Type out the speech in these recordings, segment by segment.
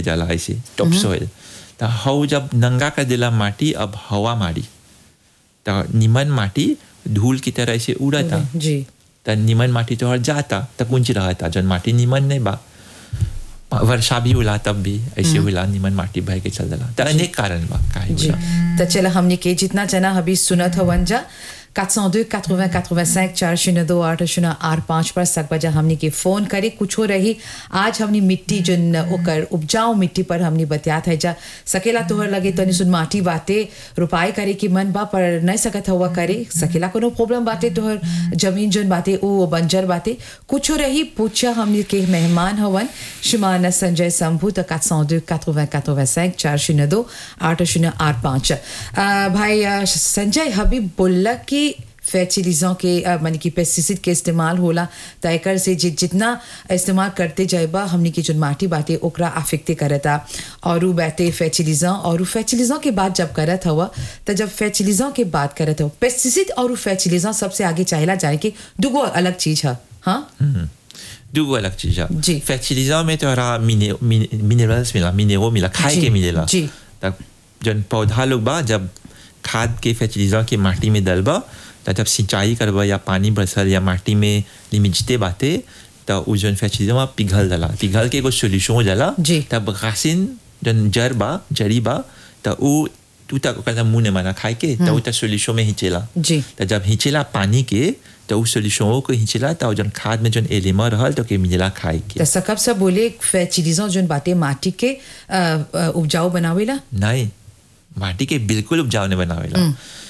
जाला ऐसे टॉप सोइल तो हव जब नंगा कर दिला माटी अब हवा मारी तो निमन माटी धूल की तरह ऐसे उड़ता जी त निमन माटी तो हर जाता त कुंच रहता जन माटी निमन नहीं बा वर्षा भी होला तब भी ऐसे होला निमन माटी बह के चल दला त अनेक कारण बा काहे जी होला तो चलो हमने के जितना जना अभी सुनत हवन जा 402 80 85 चार शून्य दो आठ शून्य आठ पाँच पर सक बजा हमने के फोन करे कुछ हो रही आज हमने मिट्टी जन ओकर उपजाऊ मिट्टी पर हमने बतियात है जा सकेला तोहर लगे तो सुन माटी बाते रुपाई करे की मन बा पर नहीं सकत हुआ करे सकेला कोनो प्रॉब्लम बाते तोहर जमीन जन बाते ओ बंजर बाते कुछ हो रही पूछा हमने के मेहमान हवन श्रीमान संजय शंभू तो 402 80 85 चार शून्य दो आठ शून्य आठ पाँच अ, भाई अ, संजय हबीब बोला कि फर्टिलाइजर के अ, माने कि पेस्टिसाइड के इस्तेमाल होला त एकर से जि, जितना इस्तेमाल करते जाएबा हमनी की जो माटी बाटे ओकरा अफेक्टे करता और उ बाटे फर्टिलाइजर और फर्टिलाइजर के बात जब करत हुआ त जब फर्टिलाइजर के बात करत हो पेस्टिसाइड और फर्टिलाइजर सबसे आगे चाहेला जाने के दुगो अलग चीज है हाँ दूगो अलग चीज है जी। फर्टिलाइजर में तोरा मिनरल्स मिला मिनेरो मिला खाए जी, के मिलेला जी। तब जन पौधा लोग बा जब खाद के फर्टिलाइजर के माटी में डलबा त जब सिंचाई करबा या पानी बरसल या माटी में लिमिजते बाते त उ जन फर्टिलाइजर पिघल जाला पिघल के एगो सोल्यूशन हो जाला जी। तब घासिन जन जड़ बा जड़ी बा त उ तू तक ओकर मुंह ने मना खाए के त उ त सोल्यूशन में हिचेला जी। त जब हिचेला पानी के त उ सोल्यूशन को हिचेला त जन खाद में जन एलिमा रहल तो के मिलेला खाए के त सकब सब बोले फर्टिलाइजर जोन बाटे माटी के अ, अ, उपजाऊ बनावेला नहीं माटी के बिल्कुल उपजाऊ नहीं बनावेला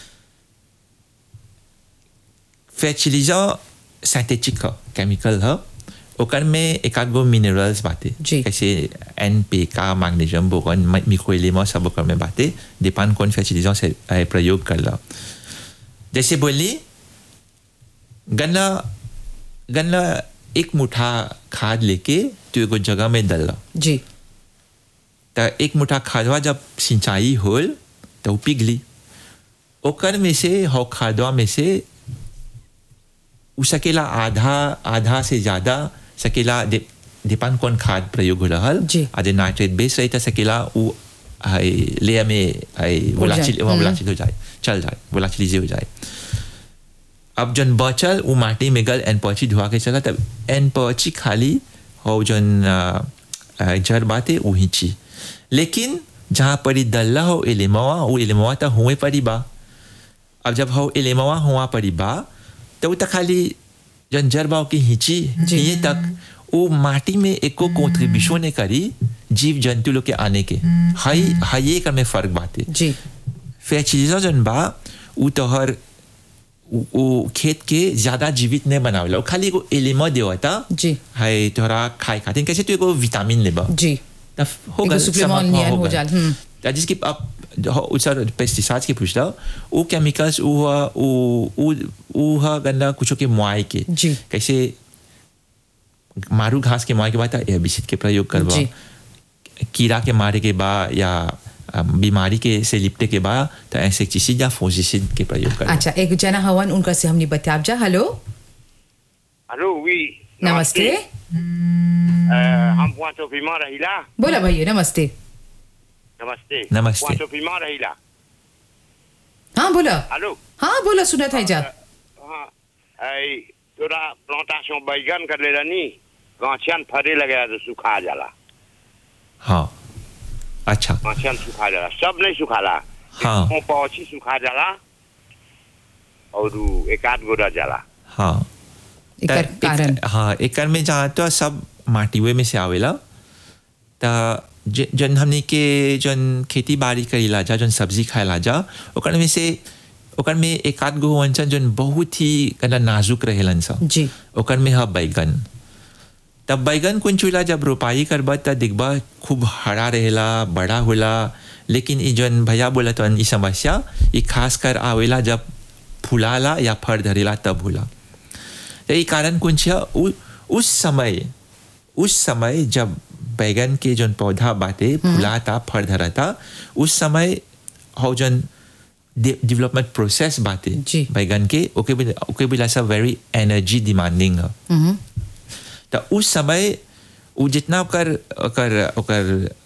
फर्टिलाइजर सिंथेटिक ह केमिकल ह ओकर में एक आध गो मिनरल्स बाटे जी। कैसे एन पी का मैग्नीशियम बोरॉन मिक्रो एलिमेंट सब ओकर में बाटे डिपेंड कौन फर्टिलाइजर से अ, प्रयोग करला जैसे बोली गन्ना गन्ना एक मुठा खाद लेके तू एगो जगह में डलला जी त एक मुठा खादवा जब सिंचाई होल तो उ पिघली ओकर में से हौ खादवा में से उ सकेला आधा आधा से ज्यादा सकेला दे डिपेंड कौन खाद प्रयोग हो रहल जी। आधे नाइट्रेट बेस रही त सकेला उ हाय लेयर में हाय जाए। वोलाचिल हम्म। वोलाचिल हो जाए चल जाए वोलाचिलिजे हो जाए अब जन बचल उ माटी में गल एन पची धुआ के चला तब एन पची खाली हो जन अ, अ, जड़ बाते उ हिची लेकिन जहाँ परी दल्ला हो एलेमवा उ एलेमवा त हुए परी बा अब जब हो एलेमवा हुआ परी बा तो उ त खाली जन जड़ बा की हिची जी। ये तक उ माटी में एको कॉन्ट्रीब्यूशन ने करी जीव जंतु लोग के आने के हाई हाई एक में फर्क बाते जी फर्टिलाइजर जन बा उ तोहर उ उ खेत के ज्यादा जीवित नहीं बनावेला उ खाली एगो एलिमा देवता जी। हाय तोहरा खाए खातिर कैसे तू एगो विटामिन लेबा जी तब हो एगो गल supplement समाप्त नियन हो गल। जाल, हम्म। त जिसकी अब उसर पेस्टिसाइड्स के पूछला उ केमिकल्स उ ह- उ उ उ ह गंदा कुछो के मुआई के जी। कैसे मारू घास के मुआई के बाद एबिसिड के प्रयोग करवा जी। कीड़ा के मारे के बाद या अ, बीमारी के से लिपटे के बाद तो इंसेक्टिसिड या फोजिसिड के प्रयोग करवा अच्छा एक जना हवन उनका से हमने बताब जा हेलो हेलो oui नमस्ते Euh, हम पोइंट ऑफ पीमा रहिला बोला भैया नमस्ते नमस्ते नमस्ते। पोइंट ऑफ पीमा रहिला हाँ बोला हेलो हाँ बोला सुना था जा हाँ ऐ तोरा प्लांटेशन बैगन कर ले रनी गाछियन फरे लगे तो सुखा जाला हाँ अच्छा गाछियन सुखा जाला सब नहीं सुखाला हाँ। एक पौची सुखा जाला और उ एक आध गो रह जाला हाँ एकर त कारण एक- हाँ एकर में जहाँ तो सब माटीवे में से आवेला त ज- जन हमने के जन खेती बाड़ी करेला जा जन सब्जी खाएला जा ओकर में से ओकर में एक आध गो वंचन जन बहुत ही कना नाजुक रहेलन सा जी ओकर में ह बैगन तब बैगन कुन चूल्हा जब रोपाई करबा त दिखबा खूब हरा रहेला बड़ा होला लेकिन ई जन भैया बोला तो ई समस्या ई खास कर आवेला जब फुलाला या फर धरेला तब होला तो ई कारण कुन छ उ- उस समय उस समय जब बैगन के जन पौधा बाटे फुलाता फर धरता उस समय हो जन डेवलपमेंट प्रोसेस बाटे जी। बैगन के ओके भी ओके भी लासा वेरी एनर्जी डिमांडिंग है हम्म, तो उस समय वो जितना ओकर ओकर ओकर